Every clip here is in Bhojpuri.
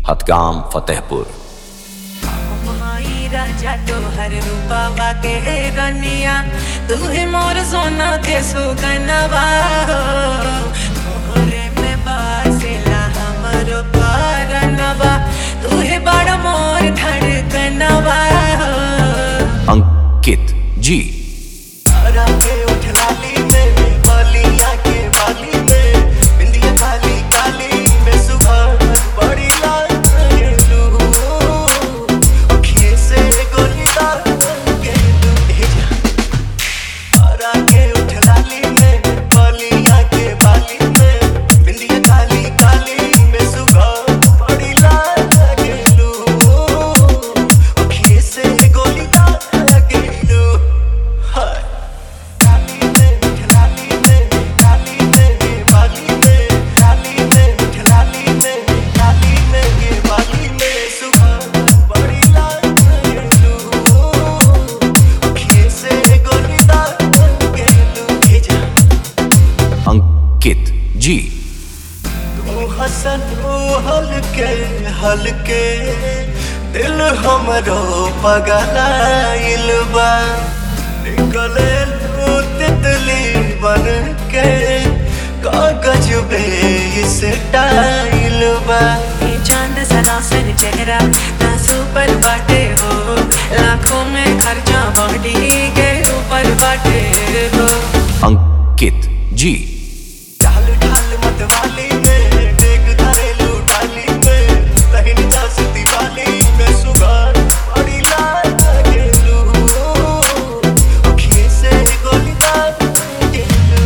हतगाम फतेहपुर माई राजा तोहर रूपावा के रनिया तू ही मोर सोना के सुगनवा तोहरे में बासेला हमर पारनवा तू ही बड़ मोर धड़कनवा अंकित जी तारा के उठ लाली में बालियां के बाली में बिंदिया काली काली में सुबह बड़ी लाल गेलू अखिए से गोली दाग गेलू भेजा तारा के उठ लाली में बालियां के बाली में बिंदिया काली काली में सुबह बड़ी लाल गेलू अखिए से गोली दाग गेलू हाय काली में खिलाली में काली में ये बाली में काली में खिलाली में काली में ये बाली में सुबह बड़ी लाल गेलू अखिए से गोली दाग गेलू भेजा अंकित जी तू हसन तू हलके हलके दिल हमरो पगलाइल बा निकले तू तितली बन के कागज पे इस टाइल बा ये चांद सरासर चेहरा तासू पर बाटे हो लाखों में खर्चा बॉडी के ऊपर बाटे हो अंकित जी चाल ढाल मत वाली में देख धरेलू डाली में तहिन जासती वाली में सुगार बड़ी लाल गेलू अखिए से गोली दाग गेलू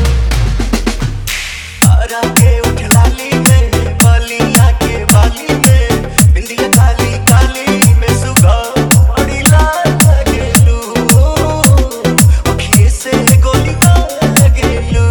तारा के उठ लाली में बालियां के बाली में बिंदिया काली काली में सुगार बड़ी लाल गेलू अखिए से गोली दाग गेलू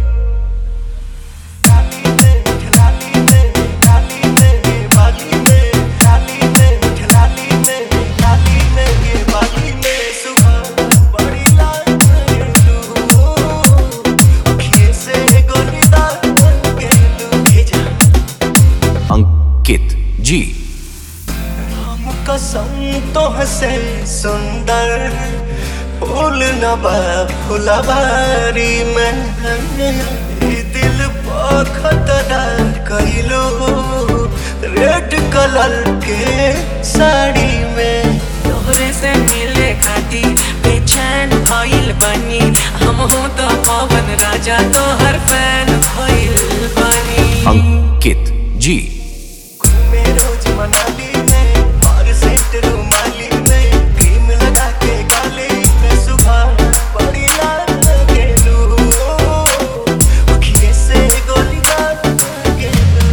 काली में खिलाली में काली में ये बाली में काली में खिलाली में काली में ये बाली में सुबह बड़ी लाल गेलू अखिए से गोली दाग गेलू भेजा अंकित जी राम कसम तो हसे सुंदर फूल नबा फुलवारी में ई दिल खतरा कैलो रेड कलर के साड़ी में तोहरे से मिले खाती बेचैन भइल बनी हम हो तो पवन राजा तोहर फैन भइल बनी अंकित जी घूमे रोज मनाली में और सेंट रुमाली में क्रीम लगा के गाले में सुबह बड़ी लाल गेलू अखिए से गोली दाग गेलू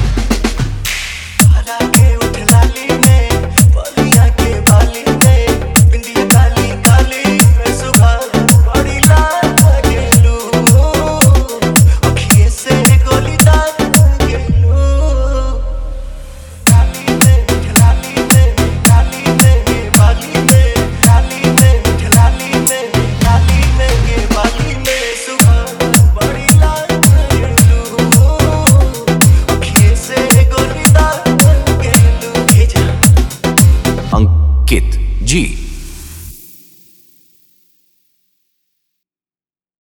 तारा के उठ लाली में बलिया के बाली में बिंदिया काली काली में सुबह बड़ी लाल गेलू अखिए से गोली दाग गेलू काली में खिलाली में काली में ये बाली में काली में खिलाली में काली में ये बाली में सुबह बड़ी लाल गेलू अखिए से गोली दाग गेलू भेजा अंकित जी